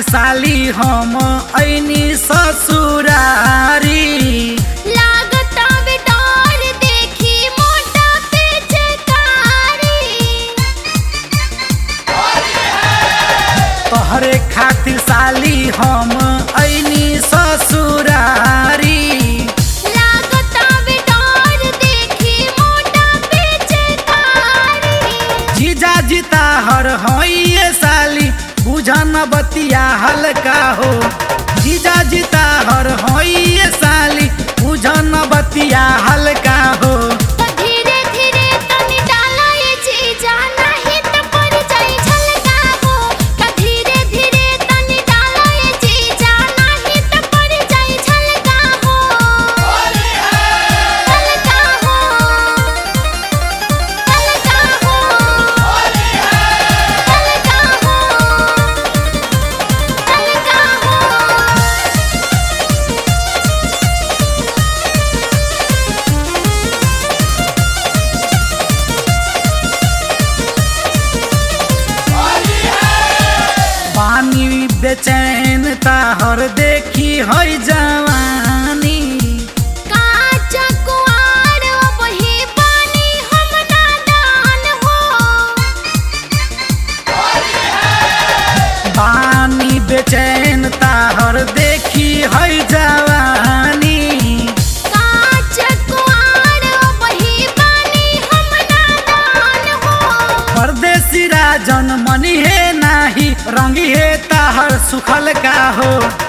साली हम ऐनी ससुरारी लागता बेदार देखी मोटा पिचकारी तोहरे खातिर साली हम ऐनी ससुरारी लागता बेदार देखी मोटा पिचकारी जीजा जीता हर होइए साली बुझन बतिया हल्का हो जीजा जीता हर होइए साली बुझन बतिया हल्का हो तो धीरे धीरे तनी डाला ये चीजा नहीं तो पड़ जाई झलका हो तो धीरे धीरे तनी डाला ये चीजा नहीं तो पड़ जाई झलका हो झलका हो झलका हो झलका हो झलका हो पानी बेचैन ताहर देखी है जवानी काच कुआर वही पानी हम नादान हो पानी बेचैन ताहर देखी है जवानी काच कुआर वही पानी हम नादान हो परदेसी राजन मनी हे नाही रंगी हे ताहर सुखल का हो